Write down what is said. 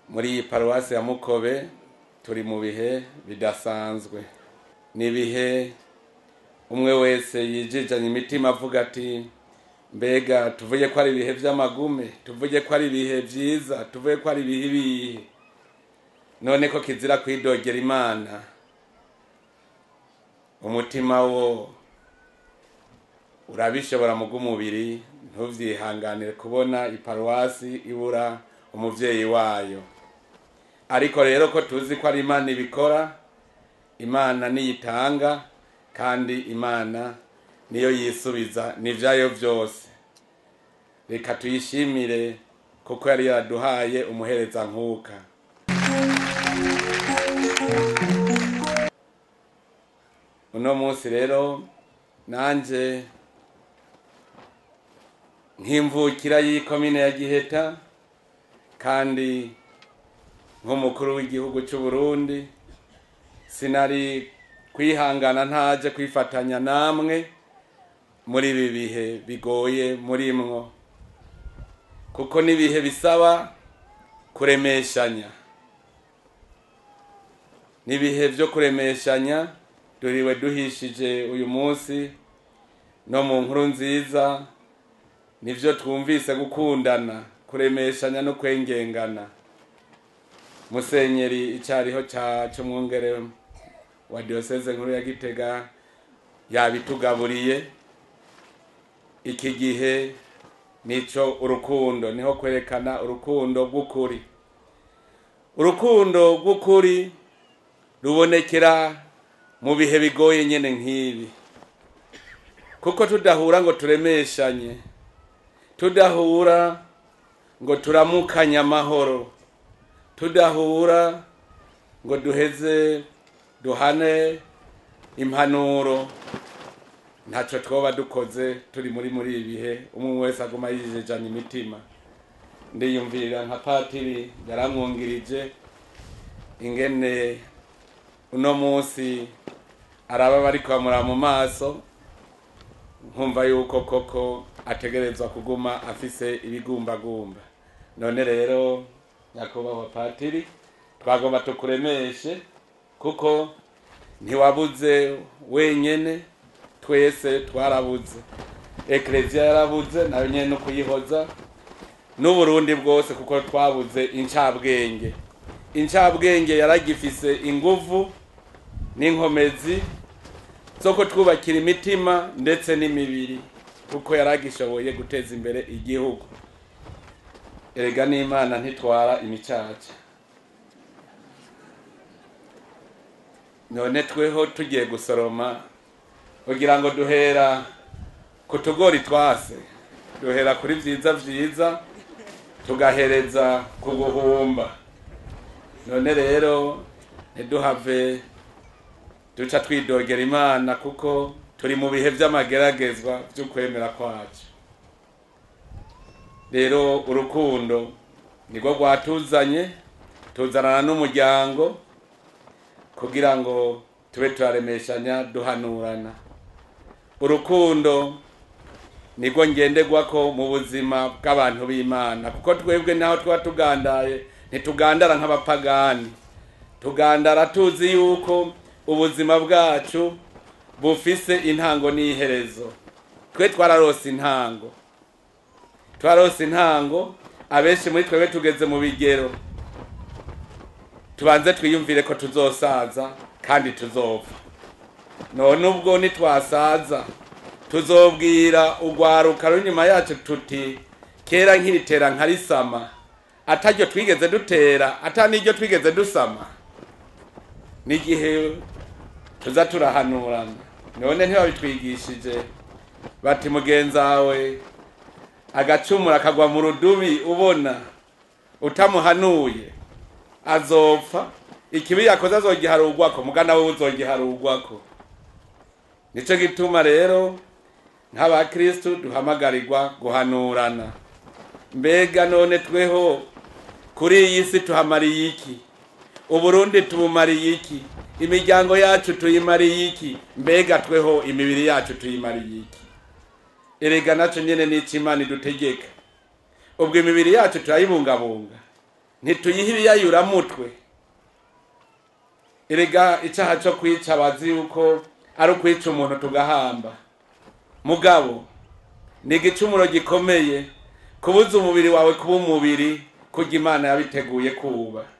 muri iyi paruwasi ya mukobe turi mu bihe bidasanzwe ni ibihe umwe wese yijijanye imitima avuga ati mbega tuvuge ko ari ibihe by'amagume tuvuge ko ari ibihe byiza tuvuge ko ari ibihe ibihe none ko kizira kwidogera imana umutima wo urabishobora mu bw'umubiri ntuvyihanganire kubona iparuwasi ibura umuvyeyi wayo ariko rero ko tuzi ko ari imana ibikora imana niyitanga kandi imana niyo yisubiza n'ivyayo vyose reka tuyishimire kuko yari yaraduhaye umuhereza nkuka uno munsi rero nanje nk'imvukira y'ikomine ya giheta kandi nk'umukuru w'igihugu cy'u Burundi sinari kwihangana ntaje kwifatanya namwe muri ibi bihe bigoye murimwo kuko n'ibihe bisaba kuremeshanya n'ibihe byo kuremeshanya duriwe duhishije uyu munsi no mu nkuru nziza nibyo twumvise gukundana kuremeshanya no kwengengana musenyeri icyariho cy'umwungere wa diyoseze nkuru ya gitega yabitugaburiye iki gihe nico urukundo niho kwerekana urukundo rw'ukuri urukundo rw'ukuri rubonekera mu bihe bigoye nyine nk'ibi kuko tudahura ngo turemeshanye tudahura ngo turamukanye amahoro tudahura ngo duheze duhane impanuro ntacyo twoba dukoze turi muri muri ibi bihe umwe wese aguma yijejanya imitima ndiyumvirira nka patiri yaramwungirije ingene uno munsi araba bari kwamura mu maso nkumva yuko koko ategerezwa kuguma afise ibigumbagumba none rero nyakubahwa patiri twagomba tukuremeshe kuko ntiwabuze wenyene twese twarabuze ekereziya yarabuze nayo nyene no kuyihoza n'uburundi bwose kuko twabuze incabwenge incabwenge yaragifise inguvu n'inkomezi zo kutwubakira imitima ndetse n'imibiri kuko yaragishoboye guteza imbere igihugu erega n'imana ntitwara imicaca none tweho tugiye gusoroma kugira ngo duhera ku tugori twase duhera kuri vyiza vyiza tugahereza ku guhumba none rero ntiduhave duca twidogera imana kuko turi mu bihe vy'amageragezwa vy'ukwemera kwacu rero urukundo nirwo rwatuzanye tuzanana n'umuryango kugira ngo tube turaremeshanya duhanurana urukundo nirwo ngenderwako mu buzima bw'abantu b'imana kuko twebwe naho tuba tugandaye ntitugandara nk'abapagani tugandara tuzi yuko ubuzima bwacu bufise intango n'iherezo twe twararose intango twarose intango abenshi muri twebwe tugeze mu bigero tubanze twiyumvire ko tuzosaza kandi tuzopfa none ubwo nitwasaza tuzobwira urwaruka runyuma yacu tuti kera nkiritera nkarisama ataryo twigeze dutera ata n'iryo twigeze dusama n'igihe tuza turahanurana none ntibabitwigishije bati mugenzawe agacumura akagwa mu rudubi ubona utamuhanuye azopfa ikibi yakoze azogiharugwako mugana we uzogiharugwako nico gituma rero nk'abakristu duhamagarirwa guhanurana mbega none tweho kuri iyi si tuhamariye iki uburundi tubumariye iki imiryango yacu tuyimariye iki mbega tweho imibiri yacu tuyimariye iki erega naco nyene n'ico imana idutegeka ubwo imibiri yacu turayibungabunga ntituyihe ibiyayuramutwe erega icyaha cyo kwica bazi yuko ari ukwica umuntu tugahamba mugabo ni igicumuro gikomeye kubuza umubiri wawe kuba umubiri kurya imana yabiteguye kuba